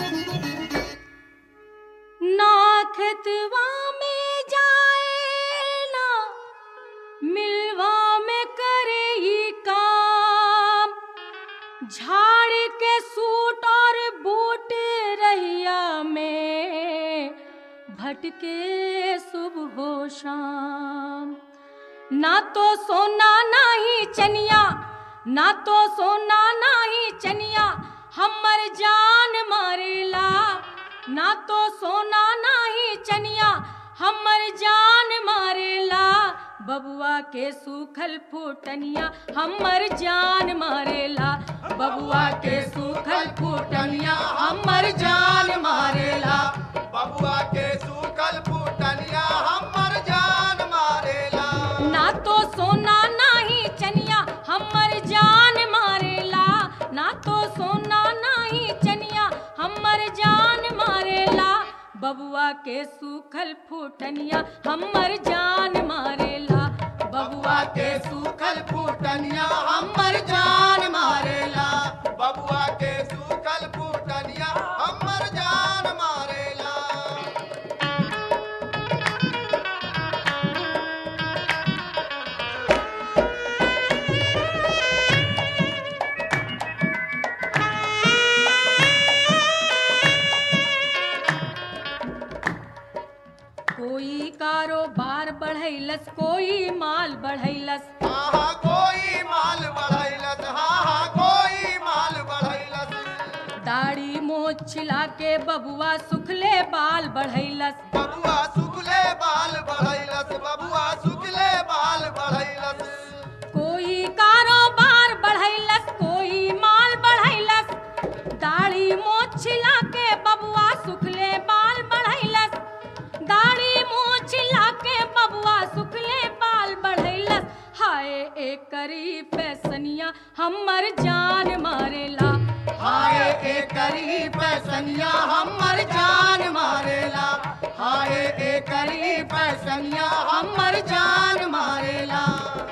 नाखतवा में जाए ना मिलवा में करे ही काम झाड़ के सूट और बूट रहिया में भटके सुबह हो शाम ना तो सोना ना ही चनिया ना तो सोना ना ही चनिया हमर जान मारेला ना तो सोना ना ही चनिया हमर जान मारेला बबुआ के सूखल फूटनिया हमर जान मारेला बबुआ के सूखल फूटनिया हमर जान मारेला बबुआ के सूखल फूटनिया हमर जान मारेला ना तो सोना ना ही चनिया हमर जान मारेला ना तो सोना ना ही चनिया हमर जान मारेला बबुआ के सूखल फूटनिया हमर जान मारेला बबुआ के सूखल फूटनिया हमर जान मारेला बबुआ के सूखल फूटनिया हमर जान मारेला कोई कारोबार बढ़ैलस कोई माल बढ़ैलस हाँ हाँ कोई माल बढ़ैलस हाँ हाँ कोई माल बढ़ैलस दाढ़ी मोछ छिला के बबुआ सुखले बाल बढ़ैलस बबुआ सुखले बाल बढ़ैलस बबुआ सुखले बाल बढ़ैलस कोई कारोबार बढ़ैलस कोई माल बढ़ैलस दाढ़ी मोछ छिला के बबुआ सुखले बाल बढ़ैलस दाढ़ी मोछ छिला के बबुआ सुखले बाल बढ़ैलस हाय एकरी फैसनिया हमर जान मारेला हाय एकरी पैसनिया हमर जान मारेला हाय एकरी पैसनिया हमर जान मारेला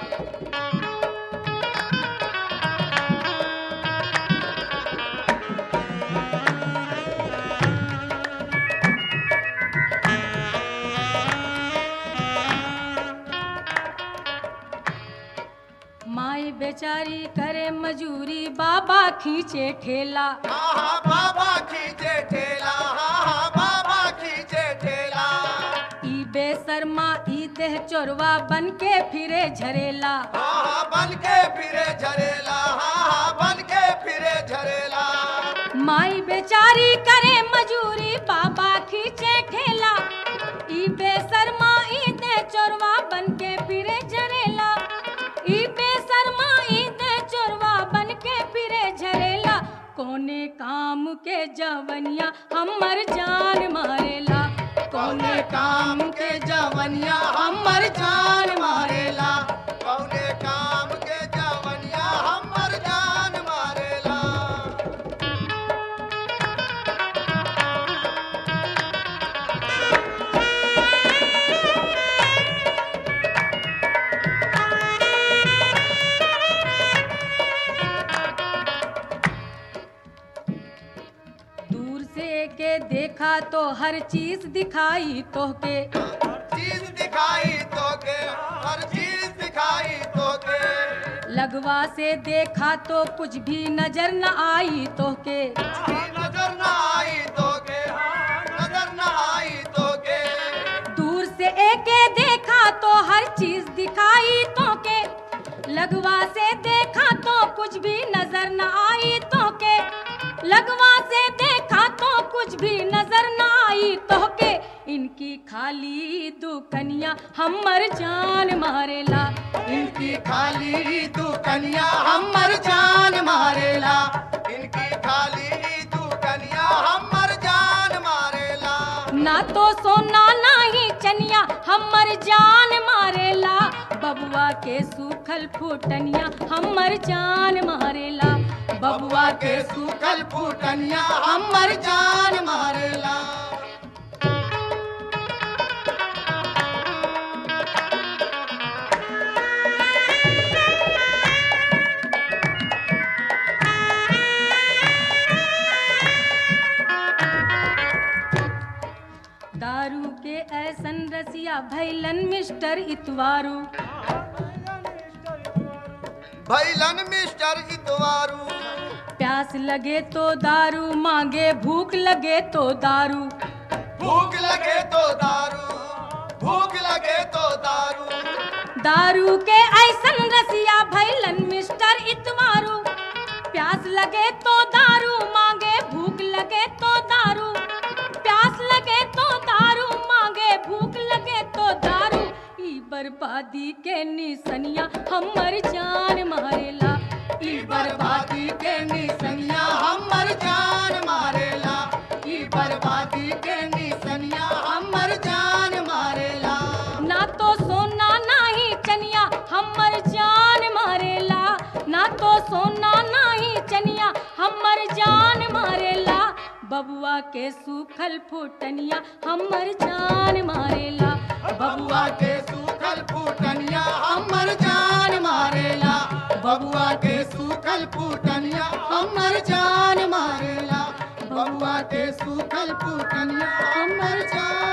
माई बेचारी करे मजूरी बाबा खींचे ठेला हाँ हाँ बाबा खींचे ठेला हाँ हाँ बाबा खींचे ठेला ई बेसरमा ई देह चोरवा बन के फिरे झरेला हाँ हाँ बन के फिरे झरेला हाँ हाँ बन के फिरे झरेला माई बेचारी करे मजूरी बाबा खींचे ठेला ई बेसरमा ई देह चोरवा बन के फिरे झरेला ई बेसरमा ई देह चोरवा बन के फिरे झरेला कोने काम के जवनिया हमर जान मारेला कौने काम के जवनिया हमर जान मारेला कौने काम के जवनिया हमर जान मारेला दूर से के देखा तो हर चीज दिखाई तोहके चीज दिखाई तोके हर चीज दिखाई तोके लगवा से देखा तो कुछ भी नजर न आई तोहके नजर न आई तोके हाँ, नजर न आई तोके दूर से एके देखा तो हर चीज दिखाई तोके लगवा से देखा तो कुछ भी नजर न आई तोके लगवा से देखा तो कुछ भी नजर न आई तोके इनकी खाली दुकनिया हमर जान मारेला इनकी खाली दुकनिया हमर जान मारेला इनकी खाली दुकनिया हमर जान मारेला ना तो सोना ना ही चनिया हमर जान मारेला बबुआ के सूखल फूटनिया हमर जान मारेला बबुआ के सूखल फूटनिया हमर जान मारेला रसिया भैलन मिस्टर इतवारू भैलन मिस्टर इतवारू प्यास लगे तो दारू मांगे भूख लगे तो दारू भूख लगे तो दारू भूख लगे तो दारू दारू के ऐसन रसिया भैलन मिस्टर इतवारू प्यास लगे तो दारू मांगे भूख लगे तो दारू प्यास लगे तो दारू मांगे भूख लगे तो दारू ई बर्बादी के निसनिया हमर जान मारेला ई बर्बादी के निसनिया हमर जान मारेला ई बर्बादी के निसनिया हमर जान मारेला ना तो सोना ना ही चनिया हमर जान मारेला ना तो सोना ना ही चनिया हमर जान मारेला बबुआ के सूखल फुटनिया हमर जान मारेला बबुआ के सूखल फूटनिया हमर जान मारेला बबुआ के सूखल फूटनिया हमर जान मारेला बबुआ के सूखल फूटनिया हमर जान